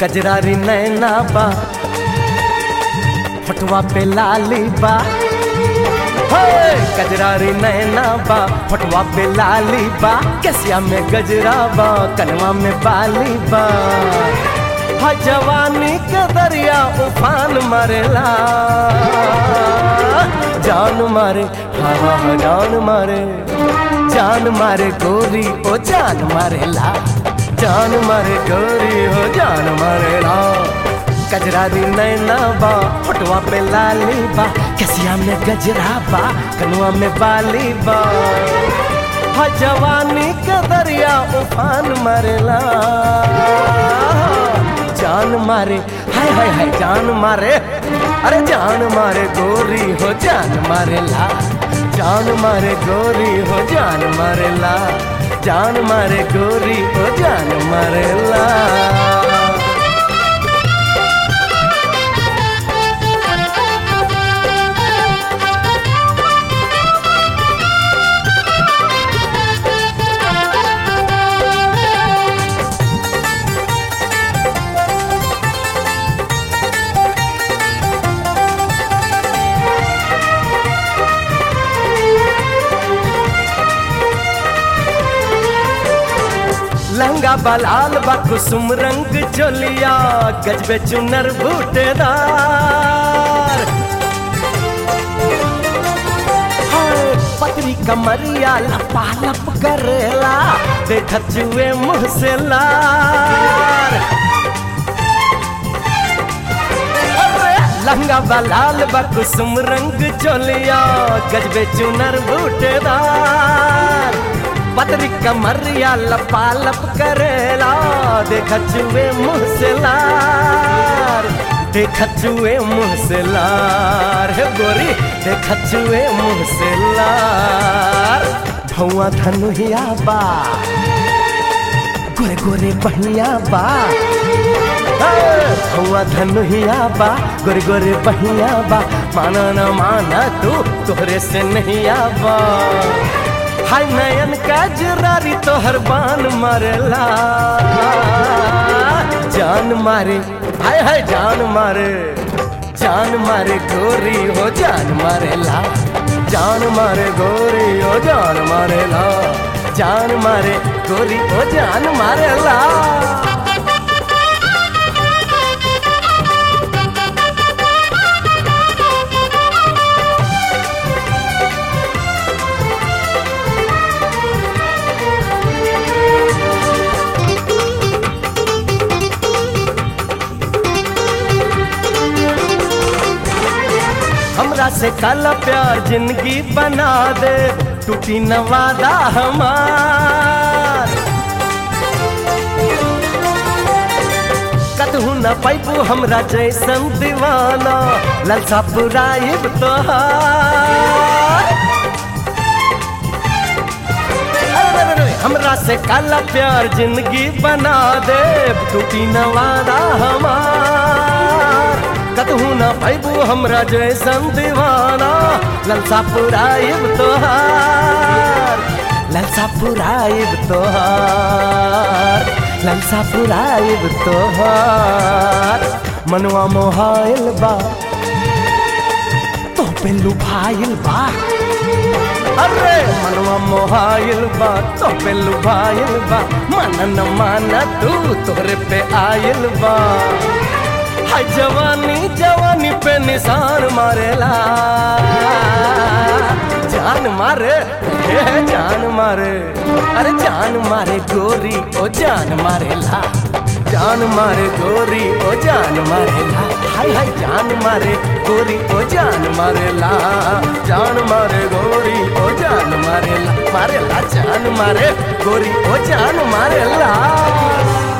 कजरारी नैना बा फटवा पे लाली बा हे कजरारी नैना बा फटवा पे लाली बा कसिया में गजरा बा कनवा में बाली बा हा जवानी के दरिया उफान मरेला जान मारे हाँ हाँ हाँ जान मारे जान मारे गोरी ओ जान मारेला जान मारे गोरी हो जान मारेला कजरारी नैना बा फटवा पे लाली बा कसिया में गजरा बा कनुआ में बाली बा हा जवानी के दरिया उफान मरेला जान मारे हाय हाय हाय जान मारे अरे जान मारे गोरी हो जान मारे ला जान मारे गोरी हो जान मारे ला जान मारे गोरी हो जान मारे ला लहंगा बलाल बा कुसुम रंग चोलिया गजबे चुनर बूटेदार हाय, पतरी कमरिया लपा लप करेला देखत जुए मुँह से लार अरे, लहंगा बलाल बा कुसुम रंग चोलिया गजबे चुनर बूटेदार पतरी कमरिया लपा लप करेला देखत जुए मुँह से लार देखत जुए मुँह से लार हे गोरी देखत जुए मुँह से लार धुआं धनुहिया बा गोरे गोरे बहिया बा धुआं धनुहिया बा गोरे गोरे बहिया बा माना न माना तू तोहरे से नहीं आबा हाय नयन का जरारी तोहर बान मारेला जान मारे हाय हाय जान मारे जान मारे गोरी हो जान मारेला जान मारे गोरी हो जान मारेला जान मारे गोरी हो जान मारेला हमरा से कल प्यार जिंदगी बना दे टूटी न वादा हमार कतहू न पैबू हमरा जैसन दीवाना ललसा पुराइब तोहार अरे रे रे, हमरा से काला प्यार जिंदगी बना दे टूटी न वादा हमार कतहू न पैबू हमरा जैसन दीवाना ललसा पुराइब तोहार ललसा पुराइब तोहार ललसा पुराइब तोहार मनवा मोहाइल बा तो पे लुभाइल बा अरे मनवा मोहाइल बा तो पे लुभाइल बा मन न माना तू तोरे पे आइल बा हाय जवानी जवानी पे निशान मारेला जान मारे हे जान मारे अरे जान मारे गोरी ओ जान मारेला जान मारे गोरी ओ जान मारेला हाय हाय जान मारे गोरी ओ जान मारेला जान मारे गोरी ओ जान मारेला मारेला जान मारे गोरी ओ जान मारेला